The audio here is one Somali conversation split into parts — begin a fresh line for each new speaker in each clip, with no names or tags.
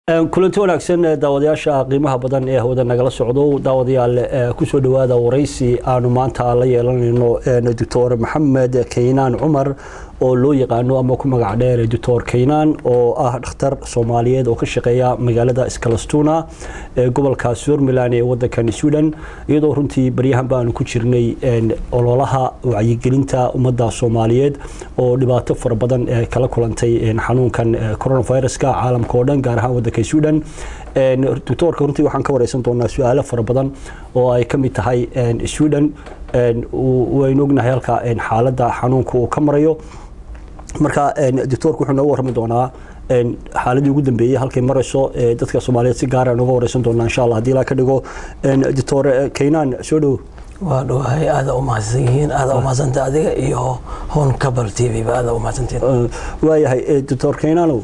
kulanti wanaagsan daawadayaasha qiimaha badan ee hawada nagala socdo daawadayaal kusoo dhawaada waraysi aanu maanta la yeelanayno doctor maxamed kaynaan cumar oo loo yaqaano ama ku magac dheer doctor kaynaan oo ah dhakhtar soomaaliyeed oo ka shaqeeya magaalada skalastuna ee gobolka somaliland ee wadankan sweden iyadoo runtii baryahan baanu ku jirnay ololaha wacyigelinta ummadda soomaaliyeed oo dhibaato fara badan kala kulantay xanuunkan coronaviruska caalamka oo dhan gaar ahaan wadanka sweden doctoorka runtii waxaan ka wareysan doonaa su-aalo fara badan oo ay ka mid tahay sweden waynu ognahay halka xaaladda xanuunka uu ka marayo marka doctoorku wuxuu nooga warrami doonaa xaaladii ugu dambeeyey halkay marayso dadka soomaaliyeed si gaara nooga wareysan doonaa insha allah haddii ilaa ka dhigo doctor kaynaan soo dhow
waa dhawahay aada u mahadsan yihiin aada u mahadsanta adiga iyo hon cabal t v ba aada u mahadsantiin
waayahay doctor kaynaanow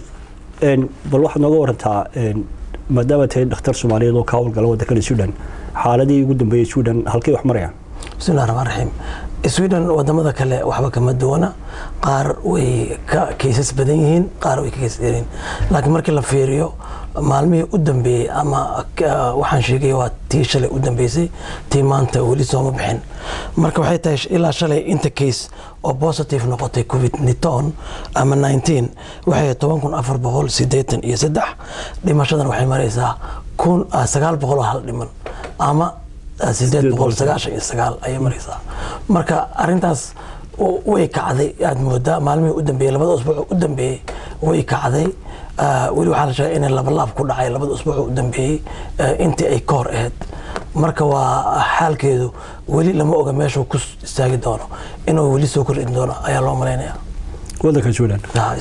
bal waxaad nooga warantaa maadaama tahay dhakhtar soomaaliyeed oo ka howlgala waddankana sweden xaaladii ugu dambeeyey sweden halkay wax marayaan
bismillahi raxmaan raxiim sweden wadamada kale waxba kama duwana qaar way ka kaysas badan yihiin qaar way ka kaysas yaryihiin laakiin markii la fiiriyo maalmihii u dambeeyey ama waxaan sheegay waa tii shalay u dambeysay tii maanta weli sooma bixin marka waxay tahay ilaa shalay inta case oo positive noqotay covid niton ama nineteen waxay toban kun afar boqol sideetan iyo saddex dhimashadan waxay maraysaa kun sagaal boqol oo hal dhiman ama sideed boqol sagaashan iyo sagaal ayay maraysaa marka arintaas way kacday aad moodaa maalmihii u dambeeyey labada usbuuc u dambeeyey way kacday weli waxaa la sheegay inay labalaab ku dhacay labada usbuuc u dambeeyey intii ay ka hor ahayd marka waa xaalkeedu weli lama oga meeshuu ku istaagi doono inuu weli soo kordhin doono ayaa loo malaynaya
wadanka sweden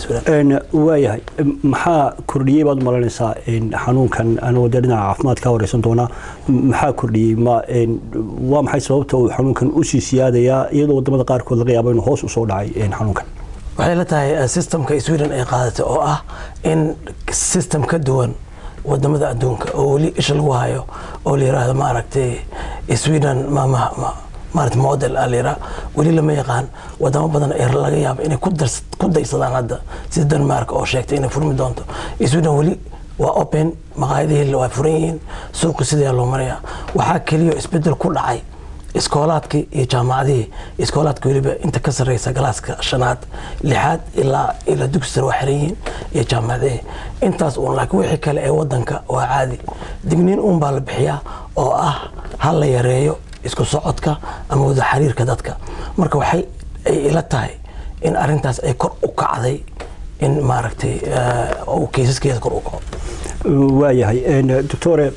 waayahay maxaa kordhiyey baad u malaynaysaa xanuunkan anagoo dee dhinaca caafimaad ka wareysan doonaa maxaa kordhiyey ma waa maxay sababta uu xanuunkan usii siyaadayaa iyadoo wadamada qaarkood laga yaabo inuu hoos usoo dhacay xanuunkan
waxay la tahay systemka sweden ay qaadatay oo ah in system ka duwan wadamada adduunka oo weli isha lagu hayo oo la yiraahdo maaragtay sweden maarata model aa layidhaha weli lama yaqaan wadamo badan ee laga yaabo inay ku daysadaan hadda sida denmark oo sheegtay inay furmi doonto sweden weli waa open maqaayadihii waa furan yihiin suuqi sidee loo marayaa waxaa keliya isbedel ku dhacay iskoolaadkii iyo jaamacadihii iskoolaadka weliba inta ka sarreysa galaaska shanaad lixaad ilaa ilaa dugsi sare waa xiran yihiin iyo jaamacadihii intaas uun laakiin wixii kale ee wadanka waa caadi digniin uun baa la bixiyaa oo ah ha la yareeyo isku socodka ama wada xiriirka dadka marka waxay ay ila tahay in arintaas ay kor u kacday in maaragtay keysaskeeda kor u kaco
waayahay doctore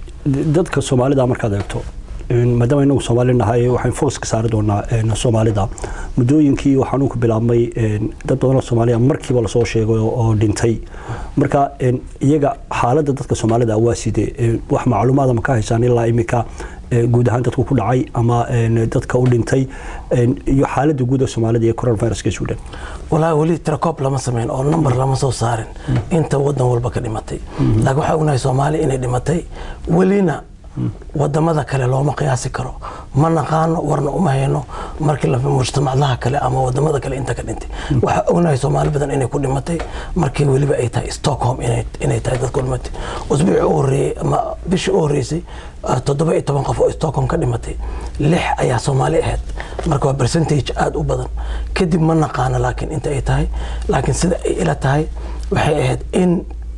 dadka soomaalida markaad eegto maadaama inagu soomaali nahay waxaan focuska saari doonaa soomaalida muddooyinkii uu xanuunku bilaabmay dad badanoo soomaaliya markiiba lasoo sheegay oo dhintay marka iyaga xaaladda dadka soomaalida waa sidee wax macluumaada ma ka haysaan ilaa iminka guud ahaan dadku ku dhacay ama dadka u dhintay iyo xaaladda guud ee soomaalida iyo coronaviruska sweden
walaa weli tiracob lama samayn oo number lama soo saarin inta wadan walba ka dhimatay laakiin waxaa ognahay soomaaliya inay dhimatay welina wadamada kale looma qiyaasi karo ma naqaano warna uma hayno markii mujtamacdaha kale ama wadamada kale inta ka dhintay waxaa ognahay soomaali badan inay ku dhimatay markii weliba ay tahay stockholm inay tahay dadku dhimatay usbuuci u horeeyey ama bishii u horeysay toddoba iyo toban qof oo stockholm ka dhimatay lix ayaa soomaali ahayd marka waa percentage aada u badan kadib ma naqaano laakiin inta ay tahay laakiin sida ay ila tahay waxay ahayd in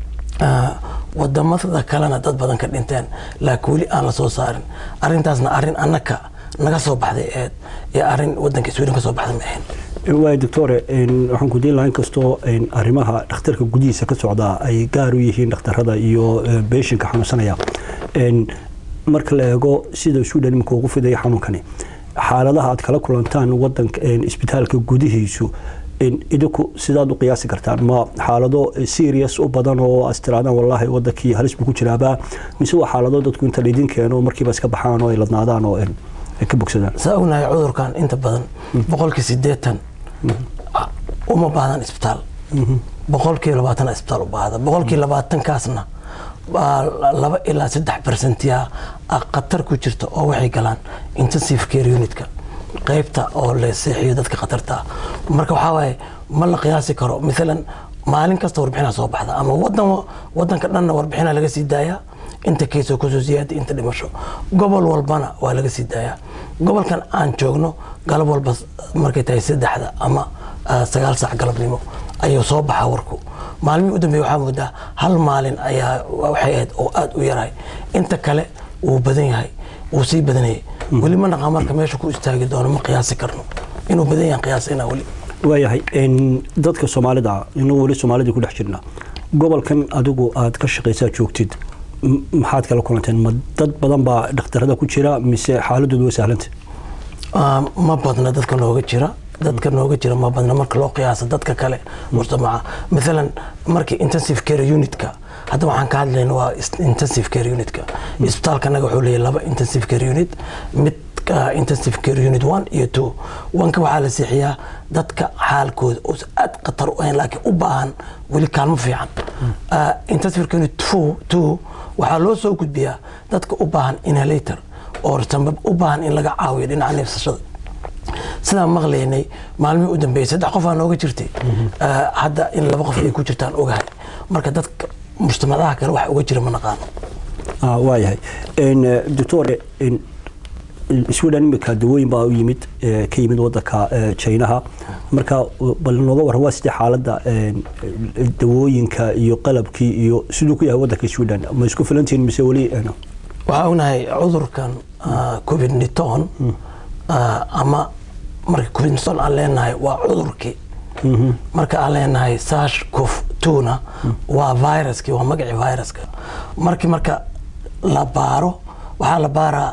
wadamada kalena dad badan ka dhinteen laakiin weli aan la soo saarin arintaasna arin annaka naga soo baxday ahayd iyo arin wadanka sweden ka soo baxday ma ahayn
waay doctore waxaan ku diin lahaa inkastoo arrimaha dhakhtarka gudihiisa ka socda ay gaar u yihiin dhakhtarada iyo beeshinka xanuunsanaya marka la eego sida sweden iminka ugu fidaya xanuunkani xaaladaha aad kala kulantaan wadanka isbitaalka gudihiisu idinku sidaad u qiyaasi kartaan ma xaalado serious u badan oo as tiraadaan wallaahi wadankii halis buu ku jiraabaa mise waa xaalado dadku inta laydin keeno markiiba iska baxaan oo ay ladnaadaan oo ay ka bogsadaan
saa ognahay cudurkan inta badan boqolkii sideetan uma baahdan isbitaal boqolkii labaatan isbitaal u baahda boqolkii labaatankaasna laba ilaa saddex percentiya khatar ku jirta oo waxay galaan intensive care unitka qaybta oo la seexiyo dadka khatarta marka waxaa waaye ma la qiyaasi karo maalan maalin kasta warbixinaa soo baxda ama wadan wadanka dhanna warbixinaa laga sii daayaa inta keysoo kusoo siyaada inta dhimasho gobol walbana waa laga sii daayaa gobolkan aan joogno galab walba markay tahay saddexda ama sagaal saac galabnimo ayuu soo baxaa warku maalmihii u dambeeye waxaa moodaa hal maalin ayaa waxay ahayd oo aada u yarahay inta kale wuu badan yahay wuu sii badanayay weli ma naqaa marka meesha ku istaagi doono ma qiyaasi karno inuu badan yahan qiyaasina weli
waayahay dadka soomaalida inuu weli soomaalida ku dhex jirna gobolkan adigu aad ka shaqaysaa joogtid maxaad kala kulanteen ma dad badan baa dhakhtarada ku jira mise xaaladoodu way sahlanta
ma badna dadka nooga jira dadka nooga jira ma badna marka loo qiyaasa dadka kale mujtamaca maalan markii intensive care unitka hadda waxaan ka hadlayna waa intensive care unitka isbitaalka anaga wuxuu leeyahay laba intensive care unit mid intensive care unit one iyo two wanka waxaa la seexiyaa dadka xaalkooda oo aad khatar u ahayn laakiin u baahan weli kaalmo fiican intensive care unit two two waxaa loo soo gudbiyaa dadka u baahan inhalator oo sanbab u baahan in laga caawiyo dhinaca neefsashada sidaan maqlaynay maalmihii u dambeeyay saddex qof aa nooga jirtay hadda in laba qof ay ku jirtaan ogahay marka dadka mujtamadaha kale wax uga jira ma naqaano
waayahay doctor sweden imika dawooyin baa u yimid ka yimid wadanka jinaha marka bal nooga waran waa sidee xaaladda dawooyinka iyo qalabkii iyo siduu ku yahay wadanka sweden ma isku filantihiin mise weli
waxaa ognahay cudurkan covid niton ama marka covid niton aan leenahay waa cudurkii marka aan leenahay sash cof tuna waa viruskii waa magacii viruska markii marka la baaro waxaa la baaraa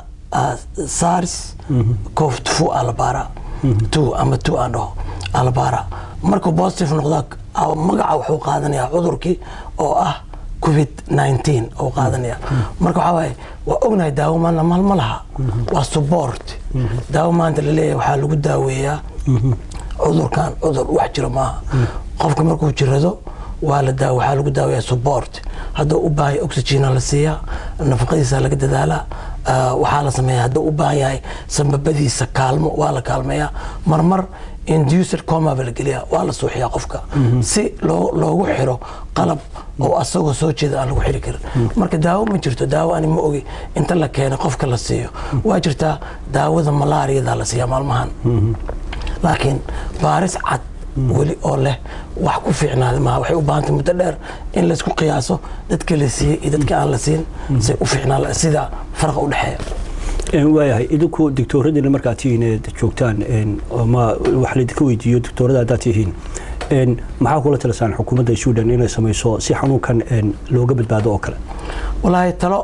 sars cof fu aa la baaraa two ama two aan dhaho aa la baaraa markuu positive noqdaa magaca wuxuu qaadanayaa cudurkii oo ah covid 19 oo qaadanaya marka waxaa waaye waa ognahay daawo maana maal ma laha waa support daawo maanta laleeyahay waxaa lagu daaweeyaa cudurkan cudur wax jiro maaha qofka markuu jirado waa la daawo waxaa lagu daaweeyaa support hadduu u baahan yahay oxygena la siiyaa nafaqadiisa laga dadaalaa waxaa la sameeyaa hadduu u baahan yahay sambabadiisa kaalmo waa la kaalmeeyaa marmar induced coma baa la geliyaa waa la suuxiyaa qofka si loogu xiro qalab oo asagoo soo jeeda aan lagu xiri karin marka daawo ma jirto daawo ani ma ogi inta la keena qofka la siiyo waa jirtaa daawada malaariyada la siiyaa maalmahan laakiin baaris cad weli oo leh wax ku fiicnaada maaha waxay u baahantay muddo dheer in laysku qiyaaso dadka la siiyey iyo dadka aan la siin say u fiicnaa sida faraqa u dhexeeya
waayahay idinku doctooradina markaad tihiin eed joogtaan ma wax laydinka weydiiyo doctoorada haddaad tihiin maxaa kula talisaan xukuumadda sweden inay samayso si xanuunkan looga badbaado oo kale
walaahi talo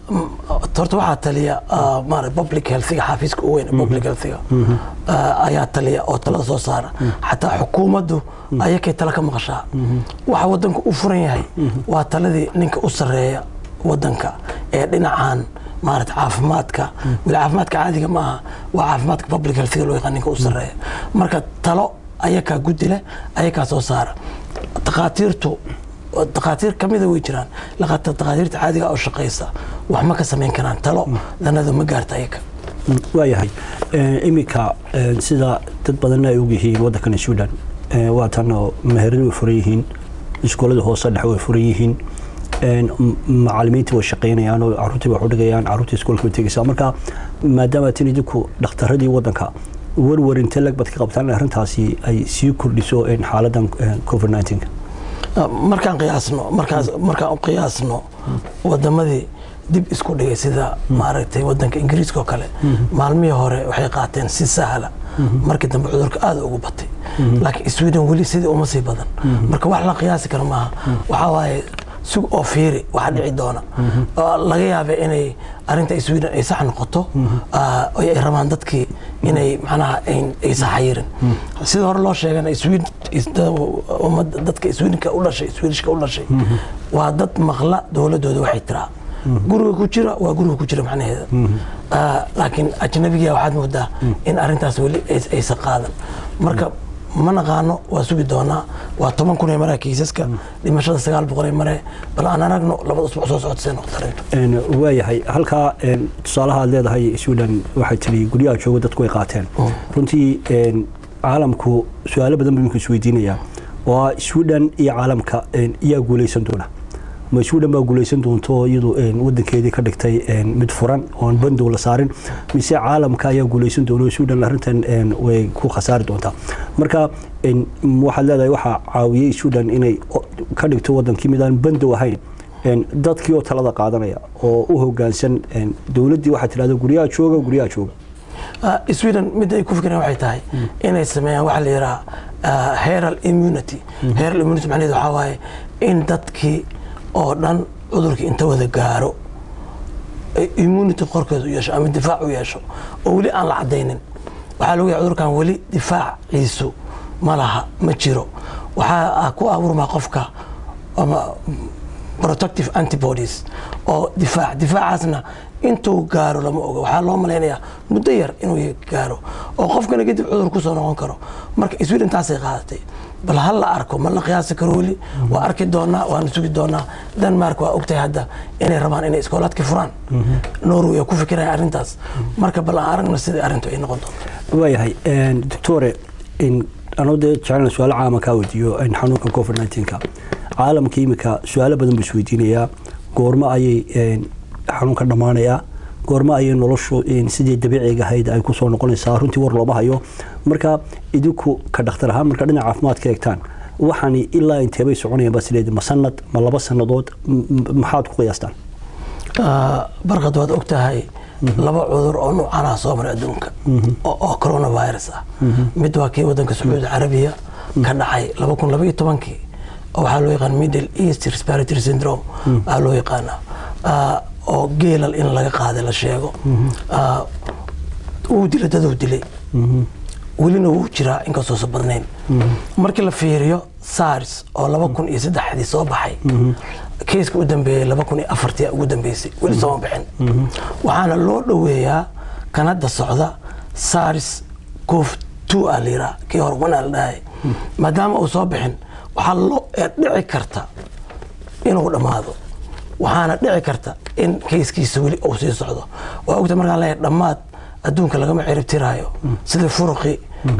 horta waxaa taliya maara public healthiga xafiiska u weyn public healthiga ayaa taliya oo talada soo saara xataa xukuumaddu ayakay tala ka maqashaa waxa wadanka u furan yahay waa taladii ninka u sareeya wadanka ee dhinacan maarata caafimaadka weli caafimaadka caadiga maaha waa caafimaadka public healthiga loo yaqaan ninka u sareeya marka talo ayakaa guddi leh ayakaa soo saara takhaatiirtu dakhaatiir kamida way jiraan dakhaatiirta caadiga oo shaqaysa wax ma ka samayn karaan talo danadu ma gaarta ayaga
waayahay iminka sida dad badanna ay ogyihiin waddankan sweden waa tan oo meheradu way furan yihiin iskuullada hoose dhexe way furan yihiin macalimiintii way shaqaynayaan oo caruurtii wax u dhigayaan caruurtii iskuulka way tegaysaa marka maadaama tin idinku dhakhtaradii waddanka warwar intee lag bad ka qabtaan in arrintaasi ay sii kordhiso xaaladan covid 19
markaan qiyaasno markaas markaan u qiyaasno wadamadii dib isku dhigay sida maaragtay wadanka ingiriiska oo kale maalmihii hore waxay qaateen si sahla markii dambe cudurka aada ugu batay laakiin sweden weli sidii uma sii badan marka wax la qiyaasi karo maaha waxaa waaye sug oo fiiri waxa dhici doona laga yaaba inay arinta sweden ay sax noqoto ay rabaan dadkii inay macnaha ay saxayirin sida hore loo sheegana dadka swedenka u dhashay swedishka u dhashay waa dad maqla dowladooda waxay tiraa guriga ku jira waa guriga ku jira macnaheeda laakiin ajnabiga waxaad moodaa in arintaas weli aysan qaadan marka ma naqaano waa sugi doonaa waa toban kun ee maraa kiisaska dhimashada sagaal boqol ee mare bal aan aragno labada usbuuc soo socota see noqota arrintu
waayahay halkaa tusaalaha aad leedahay sweden waxay tiri guryaha jooga dadku way qaateen runtii caalamku su-aalo badan buu iminku isweydiinayaa oo sweden iyo caalamka yaa guuleysan doona ma sweden baa guuleysan doonto iyadu wadankeedii ka dhigtay mid furan oon bandow la saarin mise caalamka ayaa guuleysan doona sweden arrintan way ku khasaari doontaa marka waxaad leedahay waxaa caawiyey sweden inay ka dhigto wadankii mid aan bandow ahayn dadkii oo talada qaadanaya oo u hogaansan dowladdii waxaa tidhahda guryaha jooga guryaha jooga
sweden midda ay ku fikireen waxay tahay inay sameeyaan waxa la yidhaha heral immunity heral immunity macnaheedu waxaa waaye in dadkii oo dhan cudurkii inta wada gaaro immunity qorkeedu yeesho ama difaac u yeesho oo weli aan la caddaynin waxaa lagu yahay cudurkan weli difaaciisu ma laha ma jiro waxaa ku abuurmaa qofka ama protective antibodies oo difaac difaacaasna intuu gaaro lama oga waxaa loo malaynayaa muddo yar inuu gaaro oo qofkana kadib cudur kusoo noqon karo marka sweden taasay qaadatay bal ha la arko ma la qiyaasi karo weli waa arki doonaa waana sugi doonaa denmark waa ogtahay hadda inay rabaan inay iskoolaadka furaan norway oo ku fikiraya arrintaas marka bal aan aragna sidai arrintu ay noqon doonto
waayahay doctore anoo dee jecelna su-aalo caama kaa weydiiyo xanuunka covid 19ka caalamka imika su-aalo badan buu isweydiinayaa goormo ayay xanuunka dhammaanayaa goormo ayay noloshu sidii dabiiciga ahayd ay kusoo noqonaysaa runtii war looma hayo marka idinku ka dhakhtar ahaan marka dhinaca caafimaadka eegtaan waxaani ilaa inteebay soconayaan baa sileedi ma sanad ma laba sannadood maxaad ku qiyaastaan
barqad waad og tahay laba cudur oo nuucanaa soo maray adduunka oo coronavirus ah mid waa kii wadanka sacuudi carabiya ka dhacay laba kun labaiyo tobankii oo waxaa loo yaqaan middle east respiratory syndrome aa loo yaqaanaa oo geelal in laga qaaday la sheego wuu dilay daduu dilay welina wuu jiraa inkastoosa badnayn markii la fiiriyo sars oo laba kun iyo saddexdii soo baxay keiska u dambeeyey laba kun iyo afartii ugu dambeysay weli sooma bixin waxaana loo dhoweeyaa kan hadda socda sars cov two aa la yiraa kii hore wanaa la dhahay maadaama uu soo bixin waxaa loo dhici karta inuu dhammaado waxaana dhici karta in keiskiisa weli uu sii socdo waa ogta markaan leeyahay dhammaad adduunka lagama ciribtiraayo sidii furuqi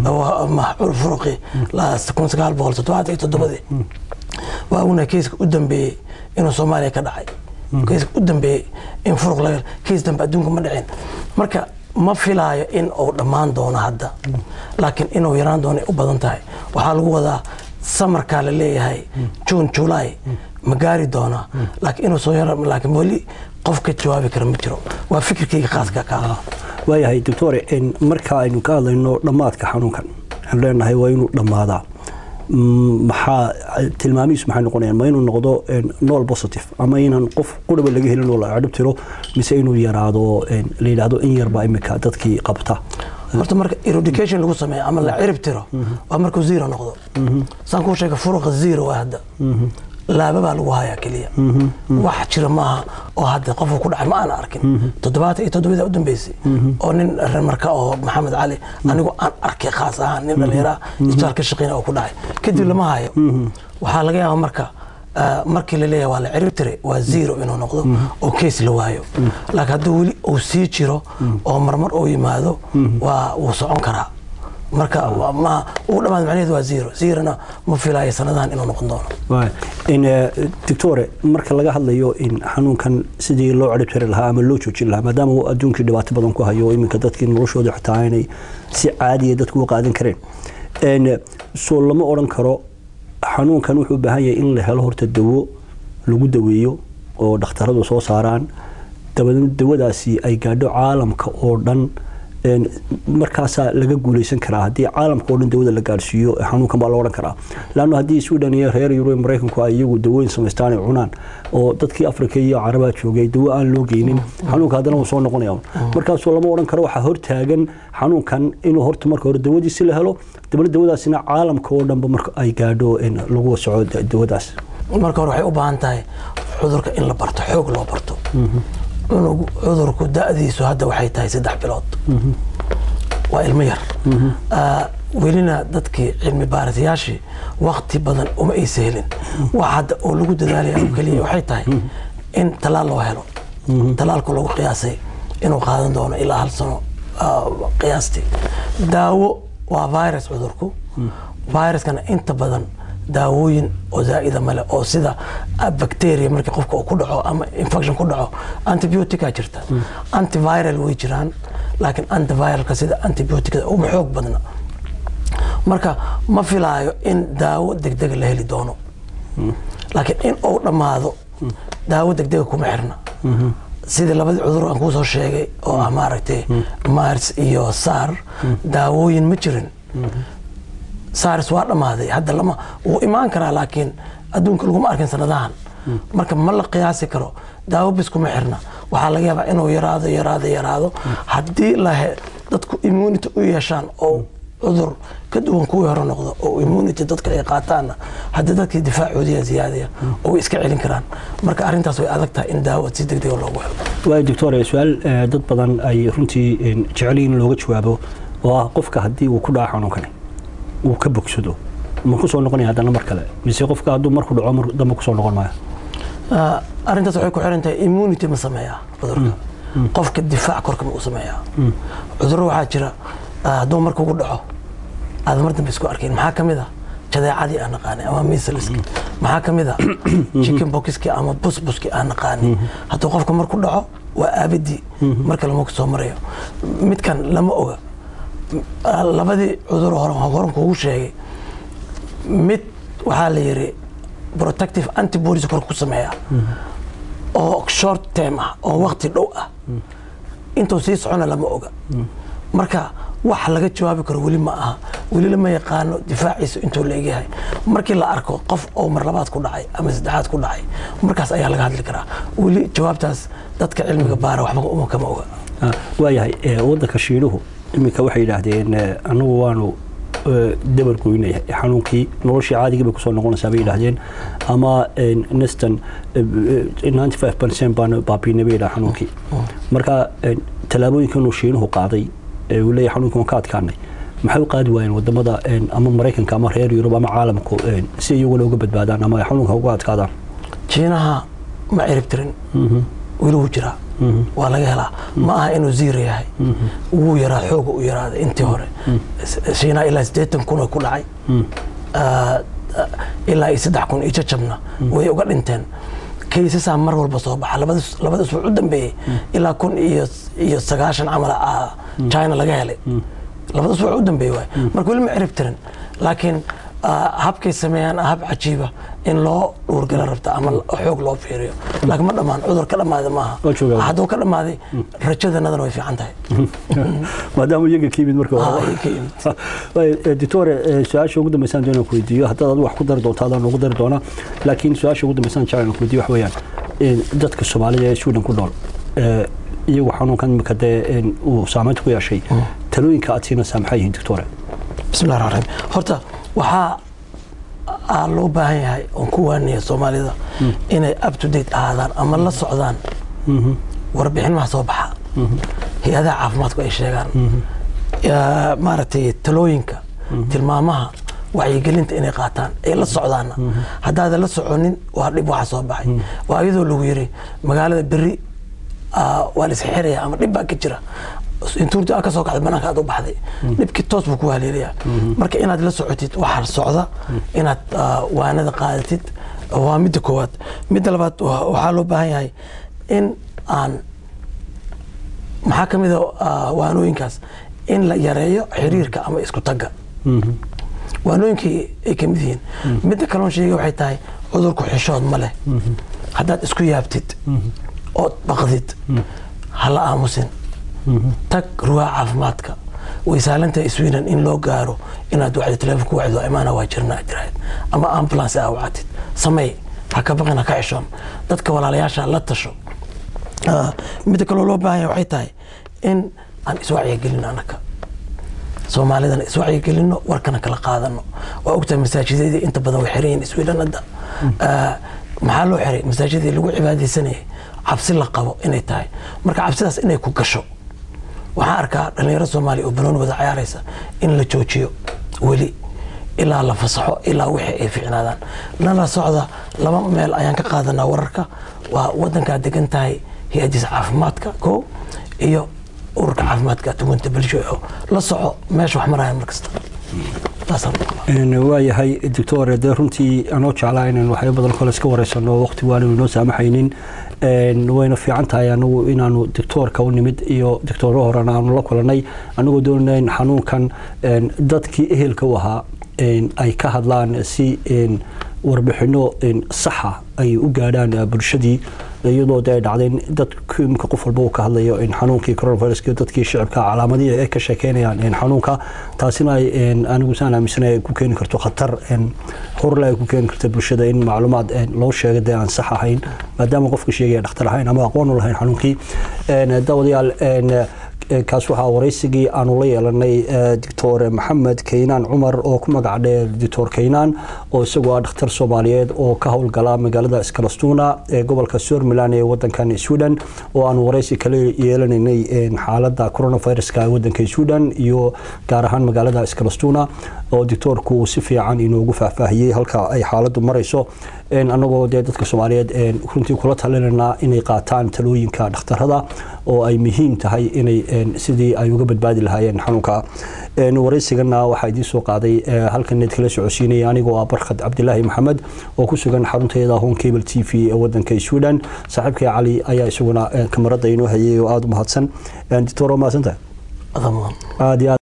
furuqi kun sagaal boqol toddobaatan iyo toddobadii waa ognahay keiska u dambeeyey inuu soomaaliya ka dhacay keiska u dambeeyey in furuq laga keis dambe adduunka ma dhicin marka ma filaayo in uu dhammaan doono hadda laakiin inuu yaraan doono u badan tahay waxaa lagu wadaa samarkaa la leeyahay june july ma gaari doonaa laakiin inuu soo yara laakiin weli qof ka jawaabi kara ma jiro waa fikirkayga khaaska ka
waayahay doctore marka aynu ka hadlayno dhammaadka xanuunkan waxaan leenahay waa inuu dhammaadaa maxaa tilmaamihiisu maxay noqonayaan ma inuu noqdo nool positive ama inaan qof quraba laga helin oo la cadhib tiro mise inuu yaraado la yidhaahdo in yarbaa imika dadkii qabta
horta marka eradication lagu sameeyo ama la cirib tiro waa markuu zero noqdo saan kuu sheega furuqa zero waa hadda laaba baa lagu hayaa keliya wax jira maaha oo hadda qofka ku dhacay ma aana arkin toddobaatan iyo toddobada u dambeysay oo nin remarka oo maxamed cali anigu aan arkay khaas ahaan nin dhallinyara isbitaal ka shaqeyna oo ku dhacay kadib lama hayo waxaa laga yaaba marka markii la leeyahay waa la cirib tiray waa zero inuu noqdo oo case la waayo laakiin hadduu weli uu sii jiro oo marmar uu yimaado waa wuu socon karaa marka ma uu dhamaad macnaheedu waa zero zerona ma filaayo sanadahan inuu noqon doono
doctore marka laga hadlayo in xanuunkan sidii loo cirib tiri lahaa ama loo joojin lahaa maadaama uu adduunkii dhibaato badan ku hayo iminka dadkii noloshooda xitaa inay si caadiya dadku u qaadan kareen soo lama odhan karo xanuunkan wuxuu u baahan yahay in la helo horta dawo lagu daweeyo oo dhakhtaradu soo saaraan dabadeedna dawadaasi ay gaadho caalamka oo dhan markaasaa laga guuleysan karaa haddii caalamka oo dhan dawada la gaadhsiiyo xanuunkan baa la odhan karaa laanno haddii sweden iyo reer yurub maraykanku ay iyagu dawooyin samaystaan ay cunaan oo dadkii afrika iyo carabaa joogay dawo aan loo geynin xanuunka haddana wuu soo noqonaya markaasoo lama odhan karo waxaa hortaagan xanuunkan inuu horta marka hore dawadiisi la helo dabna dawadaasina caalamka oo dhanba marka ay gaadho lagu soco dawadaas
marka hore waxay u baahan tahay cudurka in la barto xoog loo barto cunug cudurku da'diisu hadda waxay tahay saddex bilood waa ilmo yar welina dadkii cilmi baaritayaashii wakti badan uma aysa helin wax hadda oo lagu dadaalaya oo keliya waxay tahay in talaal loo helo talaalku lagu qiyaasay inuu qaadan doono ilaa hal sano qiyaastii daawo waa virus cudurku viruskana inta badan daawooyin oo zaa'ida male oo sida bacteria markii qofka uu ku dhaco ama infection ku dhaco antibiotica jirta antiviral way jiraan laakiin antiviralka sida antibioticada uma xoog badna marka ma filaayo in daawo degdega la heli doono laakiin in uu dhammaado daawo degdega kuma xirna sidii labadii cudur aan kuu soo sheegay oo ah maaragtay mars iyo sar daawooyin ma jirin sars waa dhammaaday hadda lama wuu imaan karaa laakiin adduunka laguma arkin sanadahan marka ma la qiyaasi karo daawo bis kuma xirna waxaa laga yaabaa inuu yaraado yaraado yaraado haddii lahe dadku immunity u yeeshaan oo cudur ka duwan kuwii hore noqdo oo immunity dadka ay qaataanna haddii dadkii difaacoodiya ziyaadaya oo way iska celin karaan marka arrintaas way adag tahay in daawo si degdega loogu helo
waay doctor su-aal dad badan ay runtii jeceliin in looga jawaabo oo ah qofka haddii uu ku dhaco xanuunkani uu ka bogsado ma ku soo noqonaya haddana mar kale mise qofka hadduu marku dhaco mar dambe kusoo noqon maayo
arrintaas waxay ku xiran tahay immunity ma sameeyaa cudurka qofka difaac korka ma u sameeyaa cudurro waxaa jira hadduu marka ugu dhaco aad mar dambe isku arkayn maxaa ka mid a jadeecadii aan naqaanay ama misliski maxaa ka mid a chicken boxki ama busbuski aan naqaanay hadduu qofka marku dhaco waa aabadii marka lama soo marayo midkan lama oga labadii cudur hore horan kuugu sheegay mid waxaa la yiri protective antibodies kor ku sameeya oo short term ah oo waqti dhow ah intuu sii socona lama oga marka wax laga jawaabi karo weli ma aha weli lama yaqaano difaaciisa intuu la egyahay markii la arko qof oo mar labaad ku dhacay ama saddexaad ku dhacay markaas ayaa laga hadli karaa weli jawaabtaas dadka cilmiga baara waxba uma kama oga
waayahay waddanka shiinuhu iminka waxay yidhaahdeen anagu waanu dabar goynaya xanuunkii noloshii caadigii bay kusoo noqonaysaa bay yidhaahdeen ama nestan ninety five percent baan baabiinay bay yidhaha xanuunkii marka tallaabooyinkanuu shiinuhu qaaday uu leeyahay xanuunkii waan ka adkaanay maxay u qaadi waayeen wadamada ama maraykanka ama reer yurub ama caalamku si iyaguna uga badbaadaan ama ay xanuunka uga adkaadaan
jiinaha ma cirib tirin weli wuu jiraa waa laga helaa ma aha inuu ziira yahay wuu yaraa xooga u yaraaday intii hore shiinaha ilaa siddeetan kun oo ku dhacay ilaa iyo saddex kun iyo jajabna way uga dhinteen kaysasaa mar walba soo baxa labada isbuuc u dambeeyey ilaa kun iyo sagaashan camal china laga helay labada isbuuc u dambeeyey waay marka weli ma cirib tirin laakiin habkay sameeyaan hab cajiiba in loo dhuurgala rabta ama xoog loo fiiriyo laakiin ma dhammaan cudur ka dhammaada maaha hadduu ka dhammaaday rajadanadana way fiican tahay
maadaama iyaga ka yimid marka doctore su-aasha ugu dambeysaan doonaan ku weydiiyo haddaad adigu wax ku dari doonto adaan ugu dari doonaa laakiin su-aasha ugu dambeysaan jeclaan ku weydiiyo wax weeyaan dadka soomaalida ee sweden ku nool iyagu xanuunkan imika dee uu saameynta ku yeeshay talooyinka aad siinaysaa maxay yihiin doctore
bismillahi raxmaan raxiim horta waxaa aa loo baahan yahay oon ku waanaya soomaalida inay up to date ahaadaan ama la socdaan warbixinaha soo baxa hay-adaha caafimaadku ay sheegaan maaragtay talooyinka tilmaamaha wacyigelinta inay qaataan ay la socdaanna haddaadan la soconin waa dhib waxa soo baxay waa iyadoo lagu yiri magaalada beri waa la isxiraya ama dhib baa ka jira intuurti aa ka soo kacday banaanka aad u baxday dhibkii toos buu ku haleelayaa marka inaad la socotid waxa socda inaad waanada qaadatid waa midda koowaad midda labaad waxaa loo baahan yahay in aan maxaa ka mid a waanooyinkaas in la yareeyo xiriirka ama isku tagga waanooyinkii ay ka mid yihiin midda kaloon sheegay waxay tahay cudurku xishood ma leh haddaad isku yaabtid ood baqdid hala aamusin tag rugaa caafimaadka way saalantahay sweden in loo gaaro inaad wacdo teleefon ku wacdo imaana waa jirnaa jiraad ama ambulance aa wacatid samey ha ka baqin ha ka xishoon dadka walaalayaasha la tasho midda kaloo loo baahanya waxay tahay in aan iswacyigelin anaka soomaalidana iswacyigelino warkana kala qaadano waa ogtahay masaajideedii inta badan way xiran yihin sweden hadda maxaa loo xiray masaajidii lagu cibaadaysanayay cabsi la qabo inay tahay marka cabsidaas inay ku gasho waxaan arkaa dhalinyaro soomaaliya oo banooni wada cayaaraysa in la joojiyo weli ilaa la fasaxo ilaa wixii ay ficnaadaan nala socda laba meel ayaan ka qaadanaa wararka waa wadankaad degan tahay hay-adiisa caafimaadka ko iyo ururka caafimaadka tugunta bulsho la soco meesha wax maraya mar kasta taasaan maqlaa
waayahay doctor dee runtii anoo jeclaa inaan waxyaabo badan kole iska wareysano waqti waanu inoo saamaxaynin wayna fiican tahay anagu inaanu doctoorka u nimid iyo doctooro horena aanu la kulanay anagoo doonana in xanuunkan dadkii ehelka u ahaa ay ka hadlaan si warbixino saxa ay u gaadhaan bulshadii iyadoo de ay dhacdeen dadku imika qof walba uu ka hadlayo xanuunkii coronaviruska dadkii shicibka calaamadihii ay ka sheekeynayaan xanuunka taasina ay anigu saan aaminsana ay ku keeni karto khatar horle ay ku keeni karto bulshada in macluumaad loo sheega dee aan sax ahayn maadaama qofka sheegaya dhakhtar ahayn ama aqoon u lahayn xanuunkii daawadayaal kaas waxaa waraysigii aanu la yeelanay doctor maxamed kaynaan cumar oo ku magac dheer doctor kaynaan oo isagoo ah dhakhtar soomaaliyeed oo ka howlgala magaalada skalastuna ee gobolka somaliland ee wadankan sweden oo aanu waraysi kala yeelanaynay xaalada coronaviruska wadanka sweden iyo gaar ahaan magaalada skalastuna oo doctoorku uu si fiican inoogu faahfaahiyey halka ay xaaladu marayso anagoo dee dadka soomaaliyeed runtii kula talinanaa inay qaataan talooyinka dhakhtarada oo ay muhiim tahay inay sidii ay uga badbaadi lahaayeen xanuunka waraysigana waxaa idiin soo qaaday halkan need kala socodsiinaya anigoo ah barkhad cabdilaahi maxamed oo ku sugan xarunteeda home cable t v ee wadanka sweden saaxiibkay cali ayaa isaguna kamarada inoo hayay oo aada u mahadsan doctor waa mahadsantahay
adaa mudan
aad iyo aad